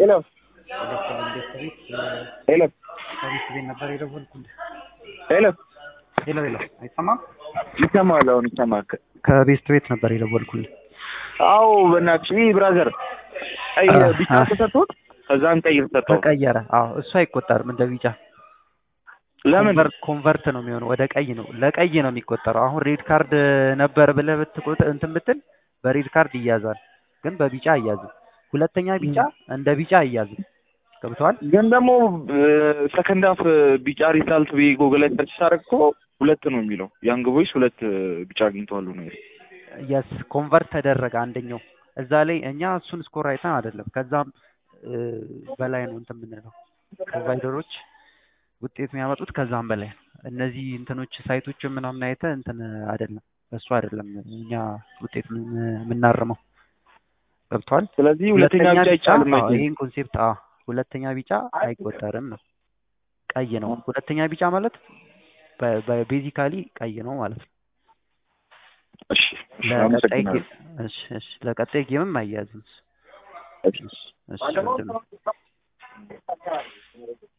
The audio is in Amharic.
ሄሎ ቤት ቤት ሄሎ ከቤት ቤት ነበር የደወልኩልህ። ሄሎ ሄሎ ሄሎ፣ አይሰማም? ይሰማል። አሁን ይሰማል። ከቤት ቤት ነበር የደወልኩልህ። አዎ በእናትሽ ይህ ብራዘር ቀይ አ- ቢጫ አ- ተሰጥቶት ከዛን ቀይ ተሰጠው። ተቀየረ። አዎ እሱ አይቆጠርም እንደ ቢጫ ለምን ኮንቨርት ኮንቨርት ነው የሚሆነው፣ ወደ ቀይ ነው ለቀይ ነው የሚቆጠረው። አሁን ሬድ ካርድ ነበር ብለህ ብትቆጥ እንትን ብትል በሬድ ካርድ ይያዛል፣ ግን በቢጫ አያዝም። ሁለተኛ ቢጫ እንደ ቢጫ አያዝም። ገብተዋል? ግን ደግሞ ሰከንድ ሀፍ ቢጫ ሪዛልት ብዬ ጎግል ላይ ሰርች ሳደርግ እኮ ሁለት ነው የሚለው ያንግ ቦይስ ሁለት ቢጫ አግኝተዋል ነው የሚለው። የስ ኮንቨርት ተደረገ አንደኛው እዛ ላይ እኛ እሱን ስኮር አይተን አይደለም ከዛም እ፣ በላይ ነው እንትን የምንለው ፕሮቫይደሮች ውጤት የሚያመጡት ከዛም በላይ ነው። እነዚህ እንትኖች ሳይቶችን ምናምን አይተህ እንትን አይደለም እሱ አይደለም እኛ ውጤት ምን- የምናርመው ገብቷል። ስለዚህ ሁለተኛ ቢጫ አይቻልም። አዎ፣ አይደል? ይሄን ኮንሴፕት አዎ፣ ሁለተኛ ቢጫ አይቆጠርም ነው ቀይ ነው። ሁለተኛ ቢጫ ማለት ቤዚካሊ ቀይ ነው ማለት ነው። እሺ እሺ፣ ለቀጣይ አመሰግናለሁ። ጌ- እሺ እሺ ለቀጣይ ጌምም አያያዝም። እሺ። እሺ ወንድሜ።